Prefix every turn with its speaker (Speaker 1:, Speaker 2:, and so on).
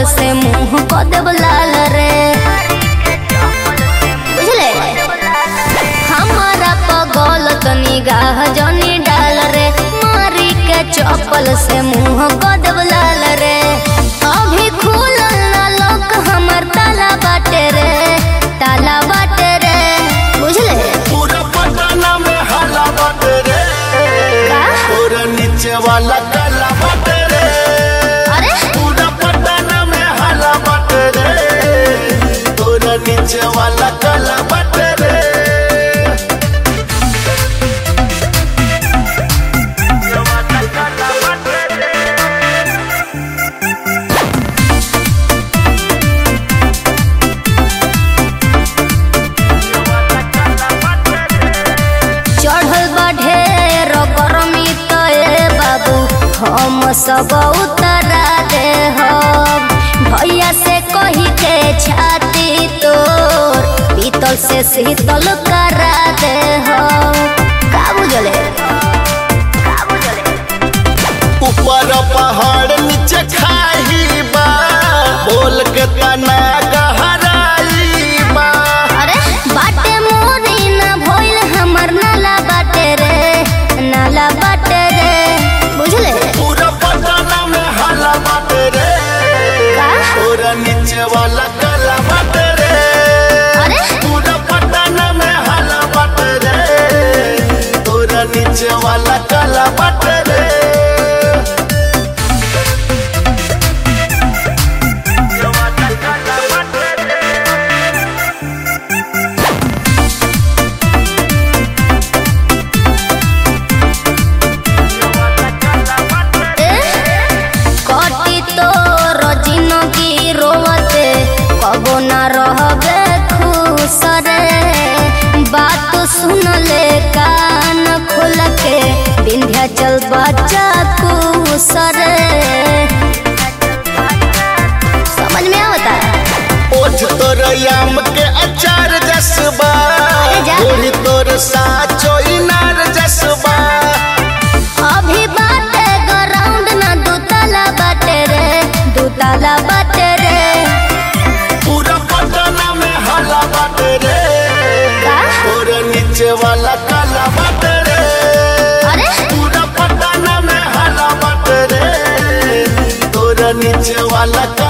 Speaker 1: चप्पल से मुंह क देब लाल रे बुझले हमारा पगल तो निगाह जनी डाल रे मारी के चप्पल से मुंह क देब लाल रे अभी खुलल ना लोक हमर ताला बाटे रे ताला बाटे रे बुझले
Speaker 2: पूरा पटना में हला बाटे रे
Speaker 1: का?
Speaker 2: पूरा नीचे वाला काला बाटे रे
Speaker 1: अरे
Speaker 2: पूरा पटना में हला बाटे रे पूरा नीचे वाला काला बाटे रे
Speaker 1: चढ़ल बा ढेर गरमी त ए बाबू हम सब उतरा दे हम भैया से कही के छाती तोर पीतल से शीतल करा दे हम का बुझले का बुझले
Speaker 2: ऊपर पहाड़ नीचे खाई बा बोल के तना गहराई बा
Speaker 1: अरे बाटे मोरी ना भइल हमर नाला बाटे रे नाला बाटे रे बुझले
Speaker 2: पूरा पटना में हला बाटे रे
Speaker 1: का?
Speaker 2: पूरा नीचे वाला काला बाटे रे
Speaker 1: अरे
Speaker 2: पूरा पटना में हला बाटे रे पूरा नीचे वाला काला बाटे रे
Speaker 1: कटी तो जिंदगी रोवते कबो ना रहबे खुश रे बात सुन ले कान खोल के विंध्याचल बच्चा खुश रे समझ में आवता
Speaker 2: ओठ तोर याम के अचार जसबा
Speaker 1: अरे जा।
Speaker 2: गोरी तोर साचो इनार जसबा
Speaker 1: अभी बाटे ग्राउंड ना दूताला बाटे रे दूताला बाटे रे
Speaker 2: पूरा पटना में हला बाटे रे
Speaker 1: का?
Speaker 2: पूरा नीचे वाला काला बाटे रे
Speaker 1: अरे
Speaker 2: पूरा पटना में हला बाटे रे पूरा नीचे वाला